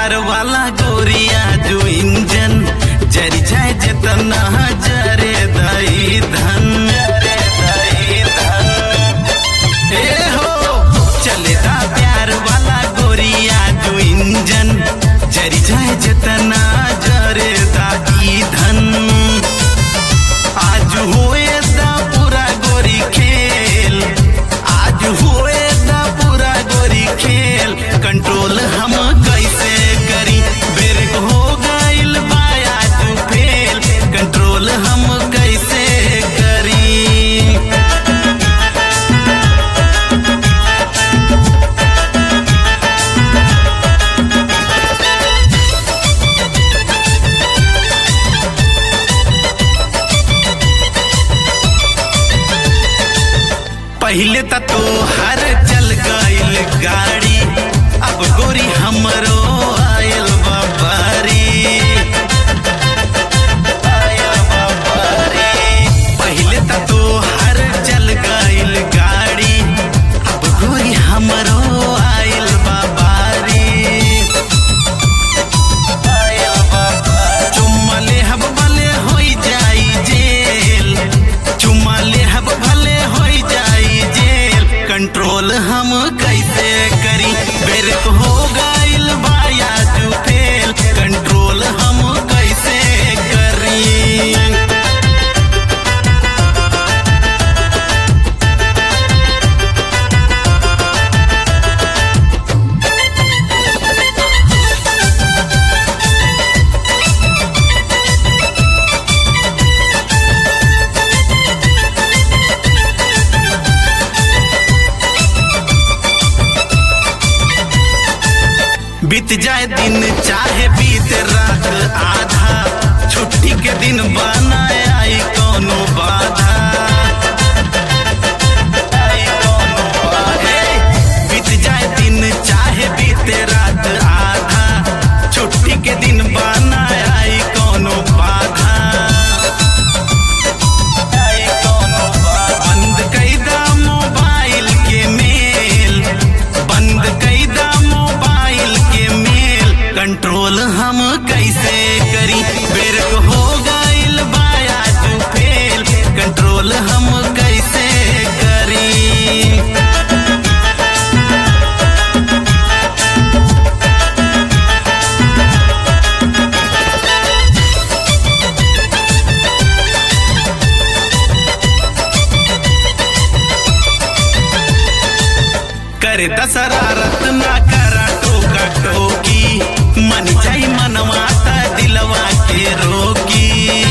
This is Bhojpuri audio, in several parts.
प्यार वाला गोरिया जो इंजन जरी जाए जितना जरे दई धन जरे दई धन ए हो चलेदा प्यार वाला गोरिया जो इंजन जरी जाए जितना जरे दाई धन आज हुए दा पूरा गोरी खेल आज हुए दा पूरा गोरी खेल कंट्रोल हम कैसे करी ब्रेक हो गइल बाया तू फेल कंट्रोल हम कैसे करी पहले त तो हर चल गइल गाड़ी अब गोरी हमरो आयल बाबारी आयल बाबारी पहले त तो हर चल गइल गाड़ी अब गोरी हमरो आयल बाबारी आयल बाबारी चुम्मा ले हब भले होई जाई जेल चुम्मा ले हब भले होई जाई जेल कंट्रोल हम कैसे करी ब्रेक हो गइल बाया तू फेल कंट्रोल हम कैसे करी बीत जाए दिन चाहे बीत रात आधा छुट्टी के दिन बनाए आई कोनो बाधा आई कोनो बाधा। बीत जाए दिन चाहे बीत रात आधा छुट्टी के दिन बनाए आई कोनो बाधा आई कोनो बाधा। बंद कैदा मोबाइल के मेल बंद कैदा मोबाइल के मेल कंट्रोल हम कैसे करी बेरक हो गइल बाया तू फेल कंट्रोल हम कैसे करी करे दशरारत ना करा टोका टोकी मन जाई मनवाता दिलवा के रोकी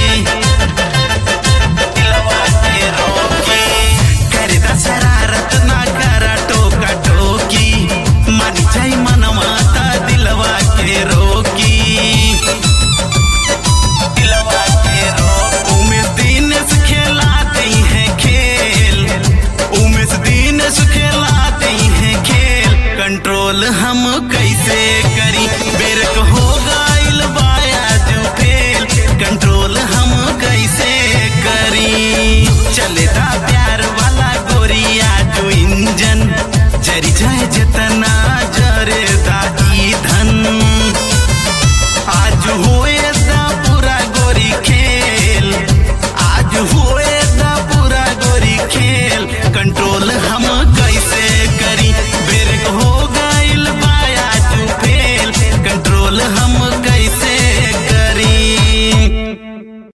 दिलवा के रोकी करे दशरारत ना करा टोका टोकी मन जाई मनवाता दिलवा के रोकी दिलवा के रोकी उमेश दिनेश खेलाते हैं खेल उमेश दिनेश खेलाते हैं खेल कंट्रोल हम कैसे करी बेरक हो गइल बाया जो फेल कंट्रोल हम कैसे करी चलेदा प्यार वाला गोरिया जो इंजन जरी जाए जितना जरे दाई धन आज हुए दा पूरा गोरी खेल आज हुए दा पूरा गोरी खेल कंट्रोल हम